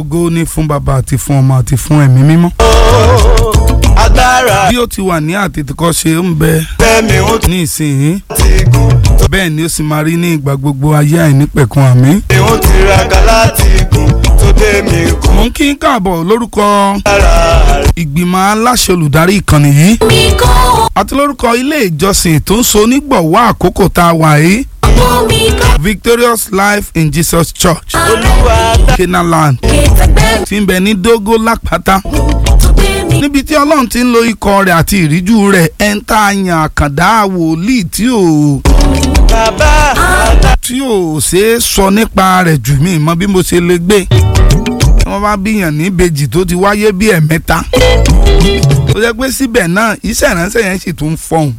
ògo ní fún bàbá àti fún ọmọ àti fún ẹ̀mí mímọ́. agbára bí ó ti wà ní àtètèkọ́ṣe ń bẹ fẹ́mi ó ní ìsinyìí ti gùn bẹ́ẹ̀ ni ó sì máa rí ní ìgbà gbogbo ayé àìnípẹ̀kun àmín. mi ó tiraka láti gùn tó dé mi kù mo ń kí n káàbọ̀ lórúkọ lára rẹ̀. ìgbìmọ̀ aláṣẹ olùdarí ìkànnì yìí àti lórúkọ ilé ìjọsìn tó ń so onígbọ̀wọ́ àkókò tá a wà yìí Victorious Life in Jesus Church olúwa dá Kenaland tí ń bẹ ní Dógó Lápáta níbi tí Ọlọ́run ti ń lo ikọ̀ rẹ̀ àti ìríjú rẹ̀ ẹ̀ ń tà yàn àkàndá wòlíì tí ò bàbá àdá tí ò ṣeé sọ nípa rẹ̀ jù mí mọ bí mo ṣe lè gbé tí wọ́n bá bíyàn ní ìbejì tó ti wáyé bí ẹ̀mẹ́ta tó jẹ́ pé síbẹ̀ náà iṣẹ́ ìránṣẹ́ yẹn sì tún fọhùn.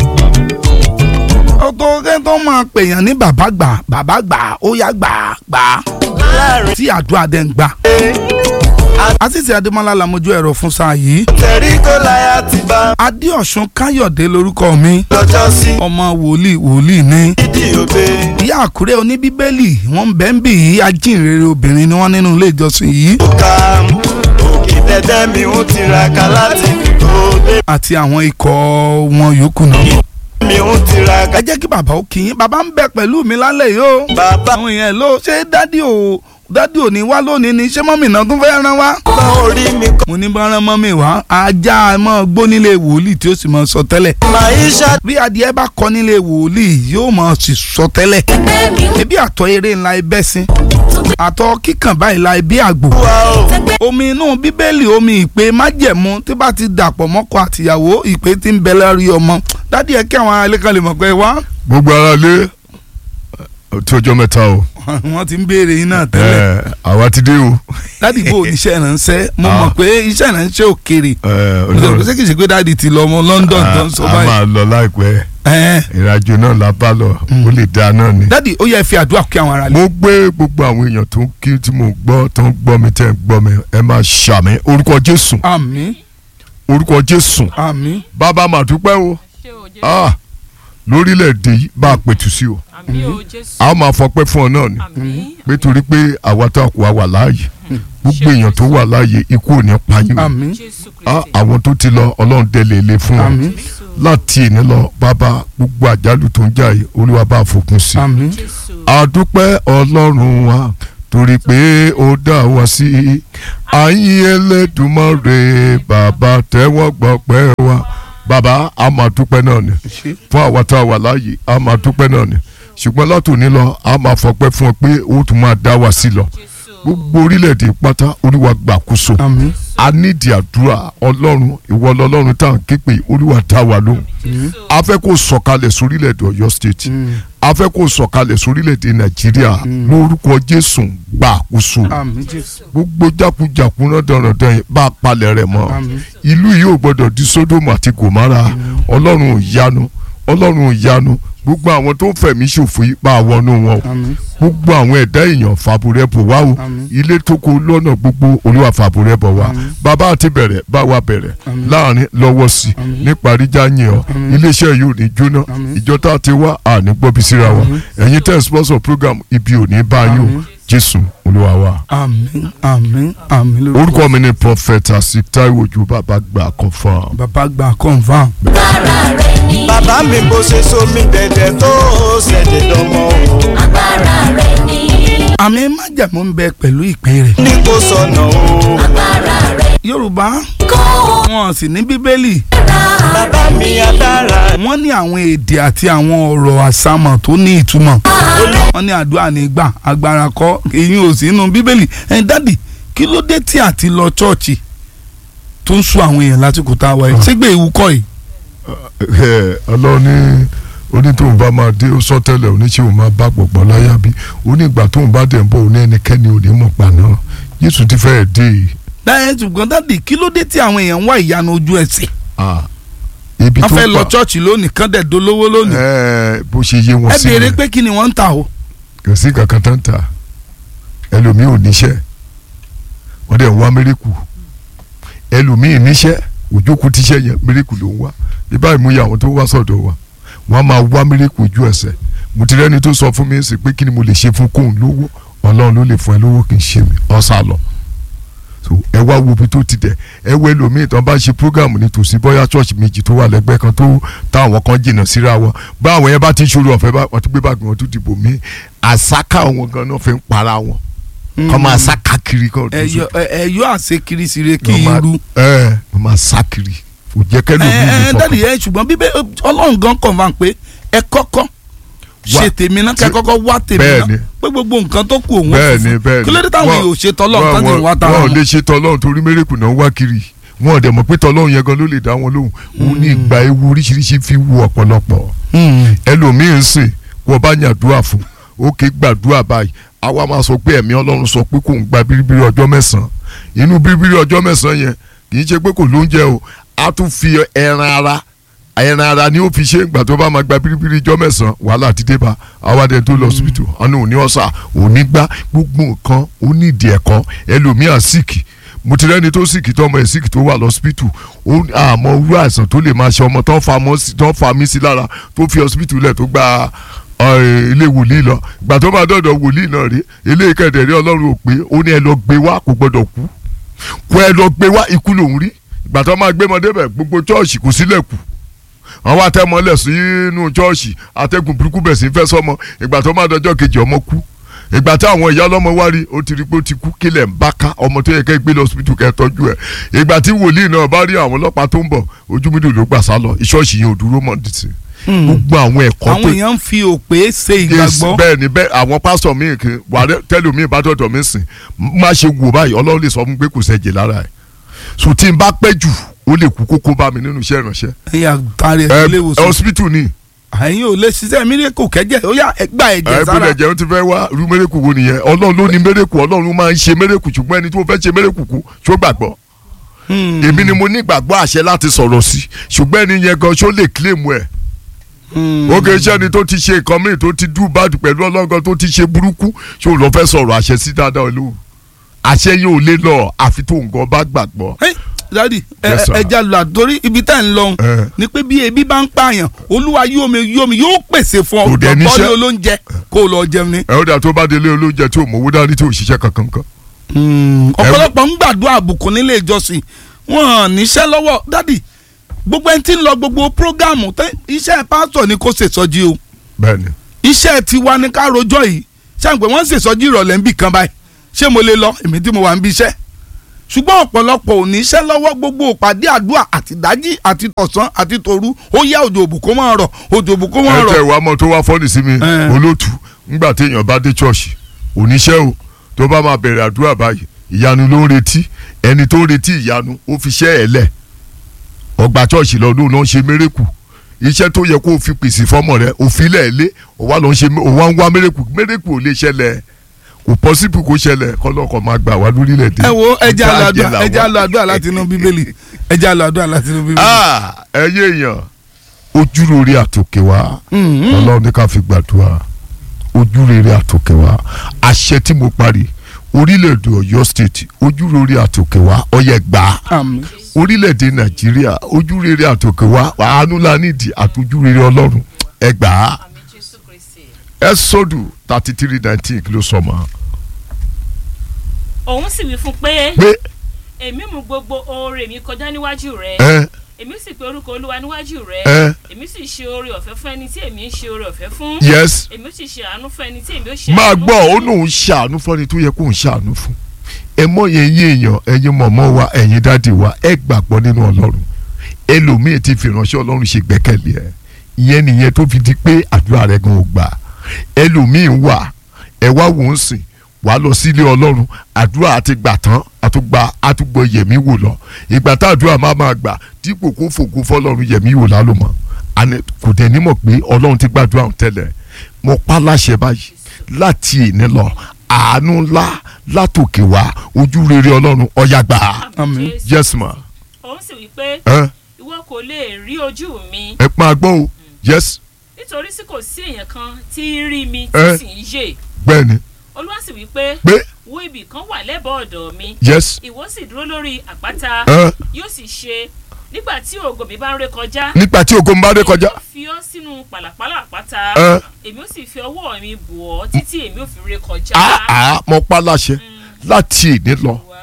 ó tó kẹ́ tó máa pèèyàn ní bàbá gbà bàbá gbà ó yá gbà gbà láàrin tí àdúrà dẹ̀ ń gbà. àtìsí adémọlá làmójú ẹ̀rọ fún sáà yìí tẹ̀rí kó láyà ti bá adéọ̀sùn káyọ̀dé lórúkọ mi lọ́jọ́ sí ọmọ wòlíì wòlíì ní ìdí òbe ìyá àkúrẹ́ oníbíbélì wọ́n ń bẹ́ ń bì í ajínrere obìnrin ni wọ́n nínú ilé ìjọsìn yìí ká òkè dẹ́dẹ́ mi ó tiraka láti gùn tó dé àti àwọn ikọ̀ wọn yòókù náà. mi ó tiraka ẹ jẹ́ kí bàbá ó kí yín bàbá ń bẹ pẹ̀lú mi lálẹ́ yìí o. bàbá àwọn èèyàn ló ṣé dádì ò dádì ò ní wá lónìí ni ṣé mọ́mì náà tún fẹ́ rán wá. bá orí mi kọ́ mo ní bá rán mọ́mì wá ajá mọ́ gbónílé wòlíì tí ó sì mọ́ sọ tẹ́lẹ̀. máa ń ṣá bí adìẹ bá kọ́ nílé wòlíì yóò mọ̀ sì sọ tẹ́lẹ̀. ebi àtọ̀ eré ńlá ẹbẹ̀ sin àtọ̀ kíkàn báyìí la ẹbí àgbò. wa o omi inú bíbélì omi ìpè májẹ̀mú tí bá ti dàpọ̀ mọ́kọ àtìyàwó ìpè tí ń bẹ lórí ọmọ dádì ẹ kí àwọn aráalé kan lè mọ̀ pé wá gbogbo ara lé tí ọjọ́ mẹ́ta o wọ́n ti ń béèrè yín náà tẹ́lẹ̀ ẹ, àwa ti dé o dádì bò níṣẹ́ ìránṣẹ́ mo Ah. mọ̀ pé iṣẹ́ ìránṣẹ́ òkèrè ẹ, mo sọ pé Ọlọ́run- ṣé kìí ṣe pé dádì ti lọ ọmọ London tó ń sọ a a báyìí máa lọ láìpẹ́ Ẹ̀ẹ́. ìrìnàjò náà la bá lọ ó lè dáa náà ni. dádì ó yẹ fi àdúrà kí àwọn aráalé mo gbé gbogbo àwọn èèyàn tó ń kí tí mo gbọ́ tó ń gbọ́ mi tẹ́ ń gbọ́ mi ẹ máa ṣàmì orúkọ Jésù àmín orúkọ Jésù àmín bàbá mà dúpẹ́ o ṣé o jésù Ah, lórílẹ̀‐èdè yìí bá a pètù sí o àmì o jésù a ó máa fọpẹ́ fún ọ náà ni àmì pé torí pé àwa tó àkùwà wà láàyè gbogbo èèyàn tó wà láàyè ikú ò ní pa yín o àmín jésù Ah, kristi àwọn tó ti lọ ọlọ́run délé ilé fún ọ àmín jésù láti ìní lọ bàbá gbogbo àjálù tó ń jà yìí olúwa bá fòpin sí. àmín jésù àdúpẹ́ ọlọ́run wa torí pé ó dá wa sí àyìn Ẹlẹ́dùmarè bàbá tẹ́wọ́ gbọ́pẹ́ wa bàbá a máa dúpẹ́ náà ni ṣe fún àwa tá a wà láàyè a máa dúpẹ́ náà ni ṣùgbọ́n látòní lọ a máa fọpẹ́ fún ọ pé ó tún máa dá wa sí lọ jésù gbogbo orílẹ̀-èdè pátá olúwa gbàkóso àmín a nídìí àdúrà ọlọ́run ìwọ lọ́lọ́run tá à ń ké pé olúwa dá wa lóhùn jésù a fẹ́ kó sọ̀kalẹ̀ sórílẹ̀-èdè ọ̀yọ́ state a fẹ́ kó sọ̀kalẹ̀ sórílẹ̀-èdè nàìjíríà lórúkọ jésù gba àkóso àmín jésù gbogbo jákujàku náà dandan yìí bá a palẹ̀ rẹ̀ mọ́ àmín ìlú yìí ò gbọdọ̀ di sódòmù àti gòmárà ọlọ́run ò yanu ọlọ́run ò yanu gbogbo àwọn tó ń fẹ̀mí ṣòfò yìí bá a wọnú wọn o àmín gbogbo àwọn ẹ̀dá èèyàn fàbùrẹ́ bò wá o Àmín. ilé tó kó lọ́nà gbogbo olúwa fàbùrẹ́ bọ̀ wá Àmín. bàbá àti bẹ̀rẹ̀ bá wa bẹ̀rẹ̀ Àmín. láàrin lọ́wọ́ sí i Àmín. níparí jáyìn ọ́ Àmín. iléeṣẹ́ yìí ò ní jóná Àmín. ìjọ tá a ti wá àní gbọ́bí síra wa Àmín. ẹ̀yin tẹ́ ẹ̀ sponsor program ibi ò ní bá yín o Àmín. jésù olúwa wa. àmín àmín àmín lórúkọ orúkọ mi ni prophet asik taiwo ojú bàbá gbà confam. bàbá gba confam bàbá mi kò ṣe sómi dẹ̀dẹ̀ tó ṣẹ̀dẹ̀ dánmọ́ o àmì májàmú ń bẹ pẹ̀lú ìpè rẹ̀ ní kò sọnà o yorùbá wọn sì ní bíbélì bàbá mi adára wọ́n ní àwọn èdè àti àwọn ọ̀rọ̀ àsámọ̀ tó ní ìtumọ̀ wọ́n ní àdúrà nígbà agbára kọ́ èyí ò sí inú bíbélì ẹ̀ dádì kí ló dé tí àti lọ chọ́ọ̀chì tó ń sún àwọn èèyàn lásìkò tá a wáyé ṣégbé ìwú kọ́ yìí ọlọ́run ní onítòun bá máa dé ó sọ tẹ́lẹ̀ oníṣẹ́ òun máa bá gbọ̀gbọ́ láyà bí onígbà tóun bá dẹ̀ ń bọ̀ òní ẹnikẹ́ni ò ní mọ̀ paná yéṣu ti fẹ́ẹ̀ dé yìí. dáhẹ́ ṣùgbọ́n dádì kí ló dé tí àwọn èèyàn ń wá ìyanu ojú ẹsẹ̀ Ah, ibi wọ́n tó fẹ́ lọ gbà chọ́ọ̀chì lónìí kán dẹ̀ dolówó lónìí ẹ bó ṣe yé wọn ẹ sí béèrè rẹ̀ pé kí ni wọ́n ń tà o kò sí kankan tó ń ta ẹlòmíì ò níṣẹ́ wọ́n dẹ̀ ń wá mérekù ẹlòmíì níṣẹ́ òjókòó tíṣẹ́ yẹn mérekù ló ń wá bí báyìí mú yà àwọn tó wá sọ̀dọ̀ wa wọ́n á máa wá mérekù ojú ẹsẹ̀ mo ti rẹ́ni tó sọ fún mi sí pé kí ni mo lè ṣe fún kóun lówó ọlọ́run ló lè fún ẹ lówó kì í ṣe mi ọ̀sà lọ so ẹ wá wo ibi tó ti dẹ̀ ẹ wo ẹlòmíì tán bá ṣe program nítòsí bóyá church méjì tó wà lẹ́gbẹ́ kan tó táwọn kan jìnnà síra wọn bá àwọn yẹn bá ti ń ṣòro ọ̀fẹ́ bá wọn tún gbé báàgì wọn tún dìbò mí àsáká wọn gan náà fi ń para wọn kọ́ máa sá káàkiri kan tó ẹyọ ẹyọ àṣekiri sire kí Wọ́n máa- irú. ẹ wọ́n máa sá kiri kò jẹ́ kẹ́lò mi ẹ lè ẹ dádì fọkàn ẹ ṣùgbọ́n bíbẹ́ ọlọ́run gan confam pé ẹ kọ́kọ́ ṣe tèmi náà kẹ́ tí- kọ́kọ́ wá tèmi bẹ́ẹ̀ni. náà pé gbogbo nǹkan tó kù òun bẹ́ẹ̀ni bẹ́ẹ̀ni kí ló dé táwọn Wọ́n- èèyàn ò ṣe tọ́lọ́run tán ti wọ́n- ń wá tara wọ́n ò wọn. lè ṣe tọ́lọ́run torí mérekù náà ń wá kiri wọn ò dẹ̀ mọ̀ pé tọ́lọ́run yẹn gan ló lè dá wọn lóhùn òun ní ìgbà ewu oríṣiríṣi fi wu ọ̀pọ̀lọpọ̀ Hmm. ẹlòmíín sìn wọ́n bá yàdúrà fún ó ké gbàdúrà báyìí àwa máa sọ pé ẹ̀mí ọlọ́run sọ pé kò ń gba biribiri ọjọ́ mẹ́sàn-án inú biribiri ọjọ́ mẹ́sàn-án yẹn kì í ṣe pé kò lóúnjẹ o á tún fi ẹran ara ẹran ara ni ó fi ṣe ìgbà tó bá máa gba biribiri ọjọ́ mẹ́sàn-án wàhálà ti dé bá awádẹ tó lọ hospital ọ̀nà òní ọ̀sà òní gbá gbogbo nǹkan ó ní ìdí ẹ̀kọ́ ẹlòmíà síkì mo ti rẹ́ni tó síkì tó ọmọ ẹ̀ síkì tó wà lọ́sibítù ó àmọ́ irú àìsàn tó lè máa ṣe ọmọ tó ń fa mọ́ sí- tó ń fa mí sí lára tó fi hospital lẹ̀ tó gba ọ̀, ilé wòlíì lọ ìgbà tó máa dọ̀dọ̀ wòlíì náà rí ilé kẹ̀dẹ̀ rí ọlọ́run ò pé ó ní ẹ lọ gbé wá kò gbọ́dọ̀ kú kó ẹ lọ gbé wá ikú lòún rí ìgbà tó máa gbé mọ́dé bẹ̀ gbogbo chọ́ọ̀ṣì kò sílẹ̀ kù àwọn atẹ́mọ́lẹ̀ sínú chọ́ọ̀ṣì atẹ́gùn burúkú bẹ̀ sí fẹ́ sọ́mọ ìgbà tó máa dọjọ́ kejì ọmọ kú ìgbà tí àwọn ìyá ọlọ́mọ wá rí ó ti rí pé ó ti kú kílẹ̀ ń bá ká ọmọ tó yẹ kẹ́ gbé lọ hospital kẹ́ tọ́jú ẹ̀ ìgbà tí wòlíì náà bá rí àwọn ọlọ́pàá tó ń bọ̀ ojú mídò ló gbà sá lọ ìṣọ́ọ̀ṣì yẹn ò dúró mọ́ dìtì gbogbo àwọn ẹ̀kọ́ àwọn tó èèyàn ń fi òpè ṣe Yes, ìgbàgbọ́. bẹ́ẹ̀ ni bẹ́ẹ̀ àwọn pásítọ̀ míì kì í wà á tẹ́lẹ̀ mi bá dọ̀dọ̀ mi sìn má ṣe wò báyìí ọlọ́run lè sọ fún mi pé kò sẹ́jẹ̀ lára ẹ̀ so tí n bá pẹ́ jù ó lè kú kókó bá mi nínú iṣẹ́ ìránṣẹ́ ẹ̀yà tari ẹ̀ ẹ ilé ìwòsàn. hospital ni àyìn ò lè ṣiṣẹ́ mílíkù kẹ́jẹ́ ó yà ẹgbà ẹ ẹ̀jẹ̀ sára. gbọ́dọ̀ jẹun ti fẹ́ wá irú mérekù wo nìyẹn ọlọ́run ló ní mérekù ọlọ́run máa ń ṣe mérekù ṣùgbọ́n ẹni tó fẹ́ ṣe mérekù kú ṣó gbàgbọ́ Hmm. èmi ni mo ní ìgbàgbọ́ àṣẹ láti sọ̀rọ̀ sí ṣùgbọ́n ẹni yẹn gan ṣó lè claim ẹ̀ Hmm. ó kè iṣẹ́ ni tó ti ṣe nǹkan míì tó ti dú báàdù pẹ̀lú ọlọ́gán tó ti ṣe burúkú ṣó lọ fẹ́ sọ̀rọ̀ àṣẹ sí dáadáa olóhùn àṣẹ yóò lé lọ àfi tó nǹkan bá gbàgbọ́. Hey, dadi Yes, sir. ẹja lọ àtòrí ibi tá ẹ̀ ń lọ Eh. ni pé bí ebi bá ń pààyàn olúwa yóò mi yóò mi yóò pèsè fún ọ Kò dẹ̀ níṣẹ́. bọ́ọ̀lì olóúnjẹ kó o lọ jẹun ni. ẹ ó dà tó bá délé olóúnjẹ tí ò mọ̀ owó dání tí ò ṣiṣẹ́ kankan kan. ọ̀pọ̀lọpọ̀ ń gbàdúrà àbùkù nílé ìjọsìn wọn hàn níṣẹ́ lọ́wọ́ dadi gbogbo ẹni tí ń lọ gbogbo prógámù tẹ iṣẹ́ pásítọ̀ ni kò ṣèṣọ́jí o bẹ́ẹ̀ni iṣẹ́ tiwa ni ká rojọ́ yìí ṣàǹpẹ̀ wọ́n ń ṣèṣọ́jí ìrọ̀lẹ́ níbì kan báyìí ṣé mo lè lọ èmi tí mo wà ń bí iṣẹ́ ṣùgbọ́n ọ̀pọ̀lọpọ̀ ò ní iṣẹ́ lọ́wọ́ gbogbo ìpàdé àdúrà àti dájí àti tọ̀sán àti tòru ó yá òjò òbùkún máa rọ̀ òjò òbùkún máa ẹ tẹ rọ̀ ìwà mọ tó wá fọ́ọ̀nì sí mi Eh. olóòtú ńgbà téèyàn bá dé ṣọ́ọ̀ṣì oníṣẹ́ o tó bá máa bẹ̀rẹ̀ àdúrà báyìí ìyanu ló ń retí ẹni tó ń retí ìyanu ó fi ṣẹ́ ẹ̀ lẹ̀ ọgbà ṣọ́ọ̀ṣì lọ́dún náà ń ṣe mérekù iṣẹ́ tó yẹ kó o fi pèsè fọ́mọ rẹ òfin lẹ̀ lé òwá ló ń ṣe òwá ń wá mérekù mérekù ò lè ṣẹlẹ̀ kò pọ́sibù kó ṣẹlẹ̀ kọ́lọ́kọ̀ máa gbà wá lórílẹ̀‐èdè ẹ wo ẹja Ìgbà lọ jẹ àdúrà làwa. ẹja lọ àdúrà láti inú bíbélì ẹja lọ àdúrà láti inú bíbélì. Ah, ẹyẹ èèyàn ojúrere àtòkè wá Mhm. ọlọ́run ní ká fi gbàdúrà ojúrere àtòkè wá àṣẹ tí mo parí orílẹ̀-èdè ọ̀yọ́ state ojúrere àtòkè wá ọyẹ gbà á àmín orílẹ̀-èdè nàìjíríà ojúrere àtòkè wá àánú la nídìí àtòjúrere ọlọ́run ẹ gbà á àmì jésù kristi. ẹ sọdù thirty three nineteen kí ló sọ ma òun sì wí fún pé pé èmi mú gbogbo oore mi kọjá níwájú rẹ ẹ èmi sì pe orúkọ olúwa níwájú rẹ ẹ èmi sì ṣe oore ọ̀fẹ́ fún ẹni tí èmi ń ṣe oore ọ̀fẹ́ fún yes èmi sì ṣe àánú fún ẹni tí èmi ó ṣe máa àánú gbọ́ ó fún. lóun ṣàánú fọ́ni tó yẹ kó ń ṣàánú fún ẹ mọ yẹn yé èèyàn ẹ̀yin mọ̀mọ́ wa ẹ̀yin dáàdì wa ẹ gbàgbọ́ nínú ọlọ́run ẹlòmíì ti fi ìránṣẹ́ ọlọ́run ṣe gbẹ́kẹ̀lé ẹ ìyẹn nìyẹn tó fi di pé àdúrà rẹ gan ò gbà ẹlòmíì wà ẹ wá wò ó sìn wàá lọ sílé ọlọ́run àdúrà àti gbà tán àtúgbà àtúgbọ̀ yẹ̀mí wò lọ ìgbà tá àdúrà máa máa gbà dípò kó fògo fọlọ́run yẹ̀mí wò lálùmọ́ àní kò dẹ̀ nímọ̀ pé ọlọ́run ti gbàdúrà òun tẹ́lẹ̀ mo pa láṣẹ báyìí láti ìní lọ àánú ńlá látòkè wá ojú rere ọlọ́run ọ̀yà gbà á. àmì Àmín. jésù yes ma òun sì wí pé ẹ ìwọ kò lè rí ojú mi ẹ máa gbọ́ o yes nítorí tí kò sí èèyàn kan tí í rí mi Eh. tí sì ń yè bẹ́ẹ̀ ni olúwa sì wí pé pé wo ibì kan wà lẹ́bàá ọ̀dọ̀ mi yes ìwọ sì dúró lórí àpáta ẹ yóò sì ṣe nígbà tí ògo mi bá ń ré kọjá nígbà tí ogun bá dé kọjá èmi ó fi ọ́ sínú pàlàpàlà àpáta ẹ èmi ó sì fi ọwọ́ mi bù ọ́ títí èmi ó fi ré kọjá. àá mo pa láṣẹ láti ìní lọ Wá.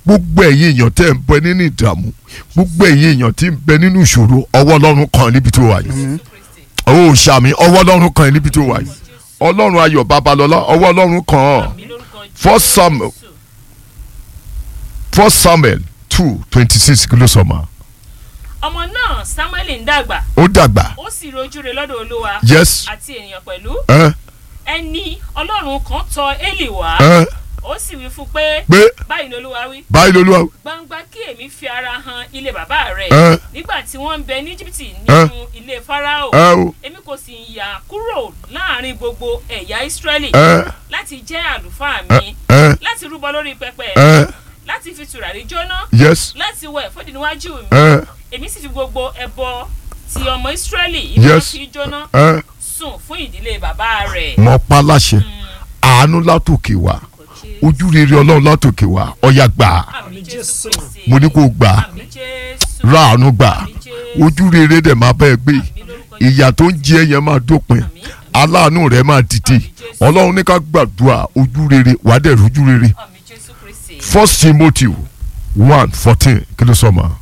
gbogbo ẹ̀yin èèyàn tẹ́ ń bẹ nínú ìdààmú gbogbo ẹ̀yin èèyàn tí ń bẹ nínú ìṣòro ọwọ́ ọlọ́run kan níbi tó wà yìí ó sàmì ọwọ́ ọlọ́run kan níbi tó wà yìí ọlọ́run ayọ̀ babalọ́lá ọwọ́ ọlọ́run kan ọ́ mi lórúkọ First Samuel. Jésù. first samuel two twenty six kí ló sọ ma ọmọ náà samuel ń dàgbà ó dàgbà ó sì rojú rẹ̀ lọ́dọ̀ olúwa yes àti ènìyàn pẹ̀lú ẹ ẹni ọlọ́run kan tọ̀ élì wá ẹ ó sì wí fún pé pé báyìí ni olúwa wí báyìí lolúwa gbangba kí èmi fi ara han ilé bàbá rẹ ẹ nígbà tí wọ́n ń bẹ ní íjíbítì nínú ilé farao ẹ o èmi kò sì yà kúrò láàrin gbogbo ẹ̀yà ìsírẹ́lì ẹ láti jẹ́ àlùfáà mi ẹ láti rúbọ lórí pẹpẹ ẹ láti fi tùràrí jóná yes láti wẹ̀ fódì níwájú mi ẹ èmi sì fi gbogbo ẹbọ ti ọmọ ìsírẹ́lì ìlú Yes. fi jóná ẹ sùn fún ìdílé bàbá rẹ̀. mọ pa láṣẹ àánú látòkè wá ojú rere ọlọ́run látòkè wá ọ̀yà gbà á. àmì jésù kristi mo ní kó gbà á àmì jésù ra àánú gbà á. àmì jésù ojú rere dẹ̀ máa bẹ́ẹ̀ gbé àmì lórúkọ jésù ìyà tó ń jẹ yẹn máa dópin aláàánú rẹ̀ máa dìde ọlọ́run ní ká gbàdúrà ojú rere wàá dẹ̀ rojú rere àmì jésù kristi. first timothy one fourteen kí ló sọ ma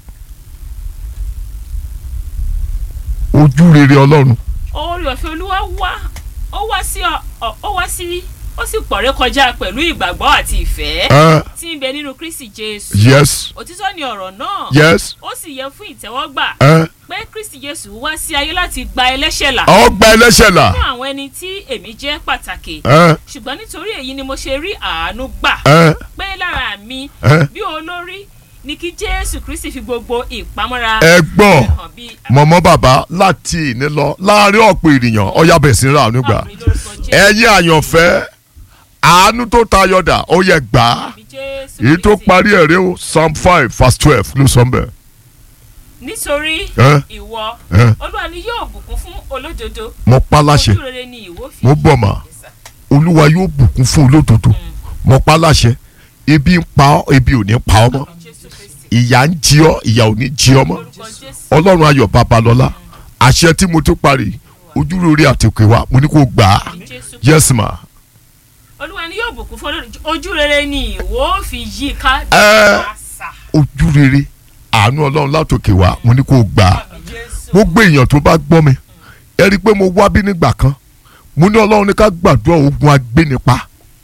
ojú rere ọlọ́run orí ọ̀fẹ́ olúwa wá ó wá sí ọ- ọ- ó wá sí ó sì pọ̀rẹ́ kọjá pẹ̀lú ìgbàgbọ́ àti ìfẹ́ ẹ tí ń bẹ nínú kristi jésù yes òtítọ́ ni ọ̀rọ̀ náà yes ó sì yẹ fún ìtẹ́wọ́gbà ẹ pé kristi jésù wá sí ayé láti gba ẹlẹ́ṣẹ̀ là ọgbà ẹlẹ́ṣẹ̀ là fún àwọn ẹni tí èmi jẹ́ pàtàkì ẹ ṣùgbọ́n nítorí èyí ni mo ṣe rí àánú gbà ẹ pé lára mi ẹ bí olórí ni kí jésù kristi fi gbogbo ìpamọ́ra ẹ gbọ́ hàn bí mọ̀mọ́ bàbá láti ìní lọ láàrin ọ̀pọ̀ ènìyàn ọ̀yà bẹ̀ sí ra àánú gbà àmì lórúkọ jésù ẹ̀yin àyànfẹ́ àánú tó tayọ̀dà ó yẹ gbà á àmì jésù èyí tó Kristi. parí ẹ̀ rí o psalm five verse twelve ló sọ mbẹ́ nítorí ẹ ìwọ ẹ olúwa ni yóò bùkún fún olódodo mo pa láṣẹ ojú rere ni ìwọ fi mo bọ̀ mà olúwa yóò bùkún fún olódodo mo pa láṣẹ ebi ń pa ọ́ ebi ò ní pa ọ́ mọ́ Àmì jésù kristi ìyà ń jí ọ́ ìyà ò ní jí ọ́ mọ́ lórúkọ jésù ọlọ́run ayọ̀ babalọ́lá àṣẹ tí mo tó parí ojú rere àtòkè wa mo ní kó gbà á àmì jésù kristi yes ma olúwa ni yóò bùkún fún olódodo ojú rere ni ìwọ fi yí ká Ẹ. àṣà ojú rere àánú ọlọ́run látòkè wa mo ní kó gbà á àmì jésù gbogbo èèyàn tó bá gbọ́ mi ẹ rí i pé mo wá bí nígbà kan mo ní ọlọ́run ní ká gbàdúrà ogun agbénipa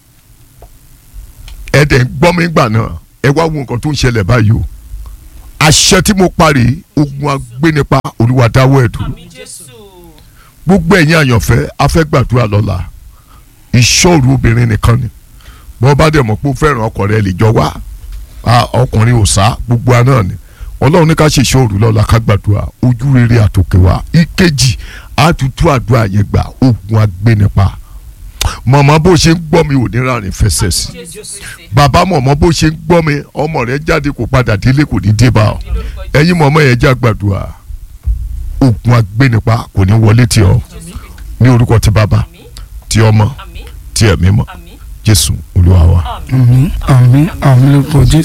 ẹ dẹ̀ ń gbọ́ mi gbà náà ẹ wá wo nǹkan tó ń ṣẹlẹ̀ báyìí o àṣẹ tí mo parí ogun agbénipa olúwa dáwọ́ ẹ̀ dúró àmì jésù gbogbo ẹ̀yin àyànfẹ́ a fẹ́ gbàdúrà lọ́la ìṣòro obìnrin nìkan ni bọ́n bá dẹ̀ mọ̀ pé ó fẹ́ràn ọkọ rẹ̀ lè jọ wá a, ọkùnrin ò sá gbogbo àná ni ọlọ́run ní ká ṣe ìṣòro lọ́la ká gbàdúrà ojú rere àtòkè wa ìkejì àtútù àdúrà yẹn gbà ogun agbénipa mọ̀mọ́ bó ṣe ń gbọ́ mi ò ní rárìn fẹsẹ̀ sí jésù kristi bàbá mọ̀mọ́ bó ṣe ń gbọ́ mi ọmọ rẹ̀ jáde kó padà délé kò ní dé bá ọ àmì lórúkọ jésù ẹ̀yin mọ̀mọ́ yẹn já gbàdúrà ogun agbénipa kò ní wọlé tì ọ́ jésù kristi ní orúkọ ti bàbá àmì ti ọmọ àmì ti ẹ̀mí mọ́ àmì jésù olúwa wa. àmì àmín àmín àmín lórúkọ jésù.